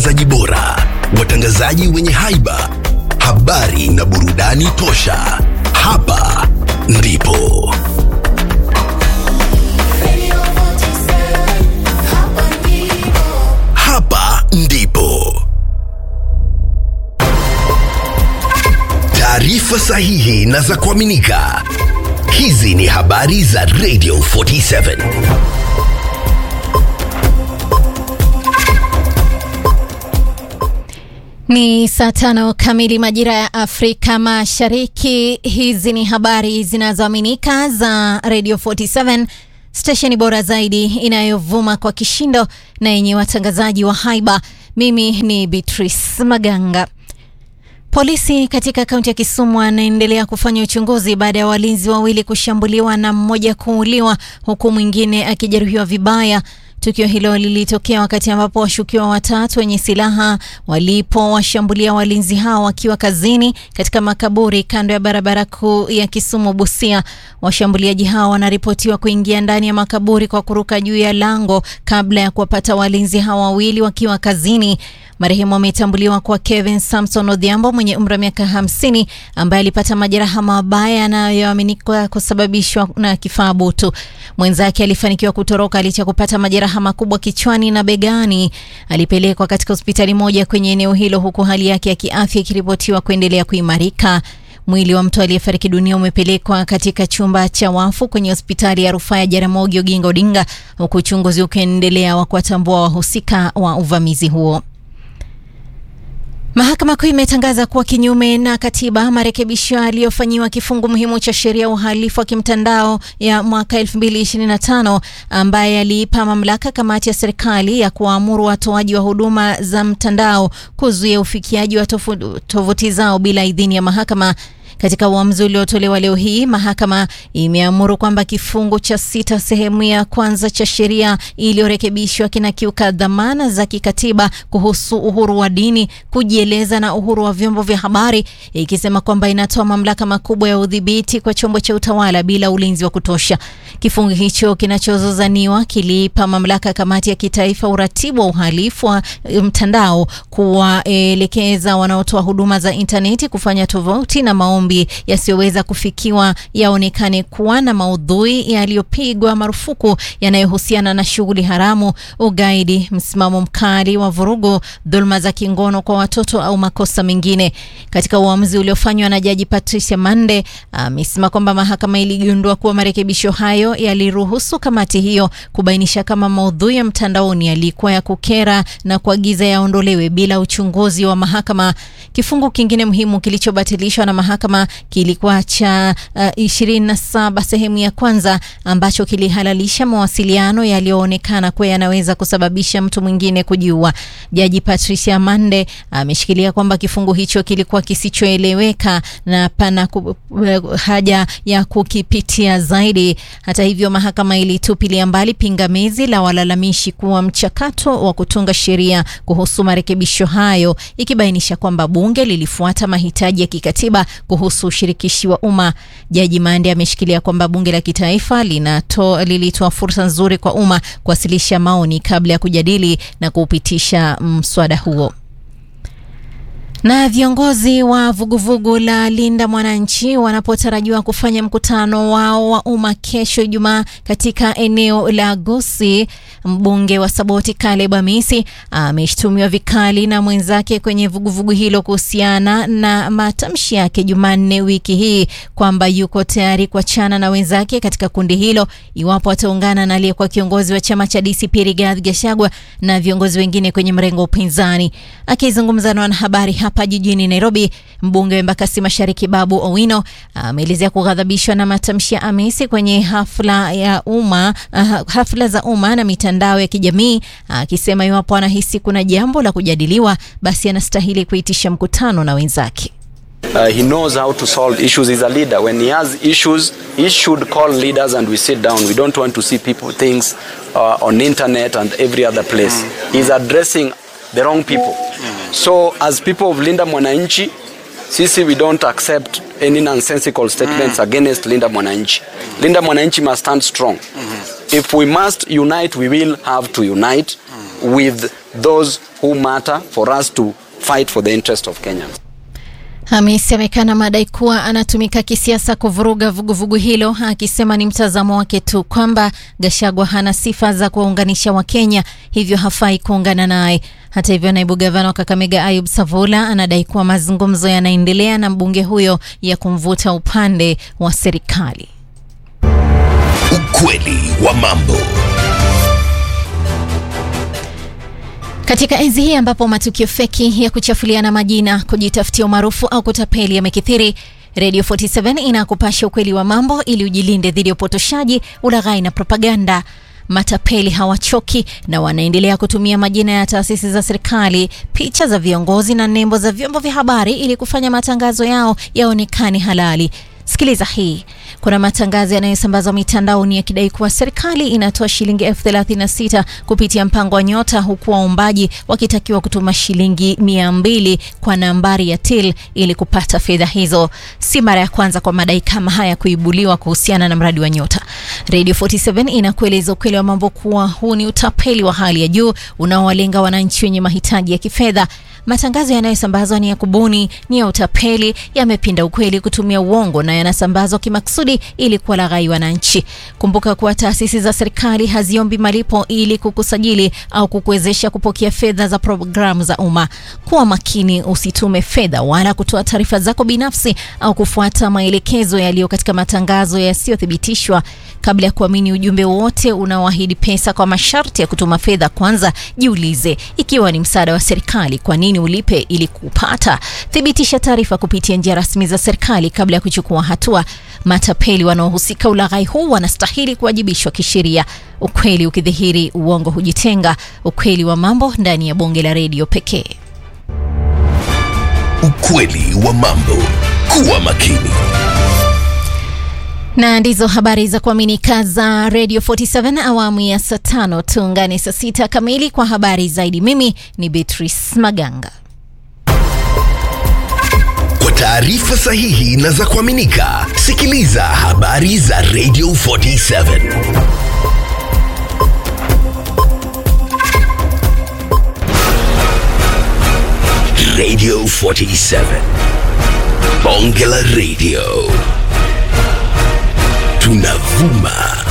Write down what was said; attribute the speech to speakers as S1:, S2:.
S1: zaji bora, watangazaji wenye haiba, habari na burudani tosha. Hapa ndipo hapa ndipo taarifa sahihi na za kuaminika. Hizi ni habari za Radio 47.
S2: Ni saa tano kamili majira ya Afrika Mashariki. Hizi ni habari zinazoaminika za Radio 47, stesheni bora zaidi inayovuma kwa kishindo na yenye watangazaji wa haiba. Mimi ni Beatrice Maganga. Polisi katika kaunti ya Kisumu wanaendelea kufanya uchunguzi baada ya walinzi wawili kushambuliwa na mmoja kuuliwa huku mwingine akijeruhiwa vibaya. Tukio hilo lilitokea wakati ambapo washukiwa watatu wenye silaha walipowashambulia walinzi hao wakiwa kazini katika makaburi kando ya barabara kuu ya Kisumu Busia. Washambuliaji hao wanaripotiwa kuingia ndani ya makaburi kwa kuruka juu ya lango kabla ya kuwapata walinzi hao wawili wakiwa kazini. Marehemu ametambuliwa kwa Kevin Samson Odhiambo mwenye umri wa miaka hamsini ambaye alipata majeraha mabaya yanayoaminika kusababishwa na kifaa butu. Mwenzake alifanikiwa kutoroka licha kupata majeraha makubwa kichwani na begani. Alipelekwa katika hospitali moja kwenye eneo hilo huku hali yake ya kiafya ikiripotiwa kuendelea kuimarika. Mwili wa mtu aliyefariki dunia umepelekwa katika chumba cha wafu kwenye hospitali ya rufaa ya Jaramogi Oginga Odinga huku uchunguzi ukiendelea wa kuwatambua wahusika wa uvamizi huo. Mahakama Kuu imetangaza kuwa kinyume na katiba marekebisho yaliyofanyiwa kifungu muhimu cha sheria ya uhalifu wa kimtandao ya mwaka 2025 ambaye yaliipa mamlaka kamati ya serikali ya kuwaamuru watoaji wa huduma za mtandao kuzuia ufikiaji wa tovuti zao bila idhini ya mahakama. Katika uamuzi uliotolewa leo hii, mahakama imeamuru kwamba kifungu cha sita sehemu ya kwanza cha sheria iliyorekebishwa kinakiuka dhamana za kikatiba kuhusu uhuru wa dini, kujieleza na uhuru wa vyombo vya habari, ikisema kwamba inatoa mamlaka makubwa ya udhibiti kwa chombo cha utawala bila ulinzi wa kutosha. Kifungu hicho kinachozozaniwa kiliipa mamlaka kamati ya kitaifa uratibu wa uhalifu wa mtandao kuwaelekeza wanaotoa huduma za intaneti kufanya tovuti na maombi yasiyoweza kufikiwa yaonekane kuwa na maudhui yaliyopigwa marufuku yanayohusiana na shughuli haramu, ugaidi, msimamo mkali wa vurugu, dhuluma za kingono kwa watoto au makosa mengine. Katika uamuzi uliofanywa na Jaji Patricia Mande, amesema kwamba mahakama iligundua kuwa marekebisho hayo yaliruhusu kamati hiyo kubainisha kama maudhui ya mtandaoni yalikuwa ya kukera na kuagiza yaondolewe bila uchunguzi wa mahakama. Kifungu kingine muhimu kilichobatilishwa na mahakama kilikuwa cha uh, 27 sehemu ya kwanza ambacho kilihalalisha mawasiliano yaliyoonekana kuwa yanaweza kusababisha mtu mwingine kujiua. Jaji Patricia Mande ameshikilia uh, kwamba kifungu hicho kilikuwa kisichoeleweka na pana ku, uh, haja ya kukipitia zaidi. Hata hivyo, mahakama ilitupilia mbali pingamizi la walalamishi kuwa mchakato wa kutunga sheria kuhusu marekebisho hayo, ikibainisha kwamba bunge lilifuata mahitaji ya kikatiba kuhusu ushirikishi wa umma. Jaji Mande ameshikilia kwamba bunge la kitaifa linato, lilitoa fursa nzuri kwa umma kuwasilisha maoni kabla ya kujadili na kuupitisha mswada huo. Na viongozi wa vuguvugu la Linda Mwananchi wanapotarajiwa kufanya mkutano wao wa umma kesho Ijumaa katika eneo la Gusii, mbunge wa Saboti Caleb Amisi ameshtumiwa vikali na mwenzake kwenye vuguvugu hilo kuhusiana na matamshi yake Jumanne wiki hii kwamba yuko tayari kuachana na wenzake katika kundi hilo iwapo ataungana na aliyekuwa kiongozi wa chama cha DCP Rigathi Gachagua na viongozi wengine kwenye mrengo wa upinzani. Akizungumza na wanahabari hapa jijini Nairobi, mbunge wa Embakasi Mashariki Babu Owino ameelezea kughadhabishwa na matamshi ya Amisi kwenye hafla ya umma, uh, hafla za umma na mitandao ya kijamii, akisema iwapo anahisi kuna jambo la kujadiliwa, basi anastahili kuitisha mkutano na wenzake.
S3: Uh, he knows how to solve issues. He's a leader. When he has issues, he should call leaders and we sit down. We don't want to see people things uh, on internet and every other place. He's addressing the wrong people. So as people of Linda Mwananchi, sisi we don't accept any nonsensical statements against Linda Mwananchi. Linda Mwananchi must stand strong. If we must unite, we will have to unite. with those who matter for us to fight for the interest of Kenyans.
S2: Hamisi amekana madai kuwa anatumika kisiasa kuvuruga vuguvugu hilo, akisema ni mtazamo wake tu kwamba Gachagua hana sifa za kuwaunganisha Wakenya, hivyo hafai kuungana naye. Hata hivyo, naibu gavana wa Kakamega Ayub Savula anadai kuwa mazungumzo yanaendelea na mbunge huyo ya kumvuta upande wa serikali.
S1: Ukweli wa mambo.
S2: Katika enzi hii ambapo matukio feki ya kuchafuliana majina, kujitafutia umaarufu au kutapeli yamekithiri, Radio 47 inakupasha ukweli wa mambo ili ujilinde dhidi ya upotoshaji, ulaghai na propaganda. Matapeli hawachoki na wanaendelea kutumia majina ya taasisi za serikali, picha za viongozi na nembo za vyombo vya habari ili kufanya matangazo yao yaonekane halali. Sikiliza hii. Kuna matangazo yanayosambazwa mitandaoni yakidai kuwa serikali inatoa shilingi elfu thelathini na sita kupitia mpango wa Nyota, huku waombaji wakitakiwa kutuma shilingi mia mbili kwa nambari ya till ili kupata fedha hizo. Si mara ya kwanza kwa madai kama haya kuibuliwa kuhusiana na mradi wa Nyota. Radio 47 inakueleza ukweli wa mambo kuwa huu ni utapeli wa hali ya juu unaowalenga wananchi wenye mahitaji ya kifedha. Matangazo yanayosambazwa ni ya kubuni, ni ya utapeli, yamepinda ukweli kutumia uongo na yanasambazwa kimakusudi ili kuwalaghai wananchi. Kumbuka kuwa taasisi za serikali haziombi malipo ili kukusajili au kukuwezesha kupokea fedha za programu za umma. Kuwa makini, usitume fedha wala kutoa taarifa zako binafsi au kufuata maelekezo yaliyo katika matangazo yasiyothibitishwa. Kabla ya kuamini ujumbe wowote unaoahidi pesa kwa masharti ya kutuma fedha, kwanza jiulize ikiwa ni msaada wa serikali, kwa nini ulipe ili kupata? Thibitisha taarifa kupitia njia rasmi za serikali kabla ya kuchukua hatua. Matapeli wanaohusika ulaghai huu wanastahili kuwajibishwa kisheria. Ukweli ukidhihiri, uongo hujitenga. Ukweli wa mambo ndani ya bonge la redio pekee.
S1: Ukweli wa mambo. Kuwa makini.
S2: na ndizo habari za kuaminika za Radio 47 awamu ya saa tano. Tuungane saa sita kamili kwa habari zaidi. Mimi ni Beatrice Maganga.
S1: Kwa taarifa sahihi na za kuaminika, sikiliza habari za Radio 47. Radio 47. Bonge la Radio. Tunavuma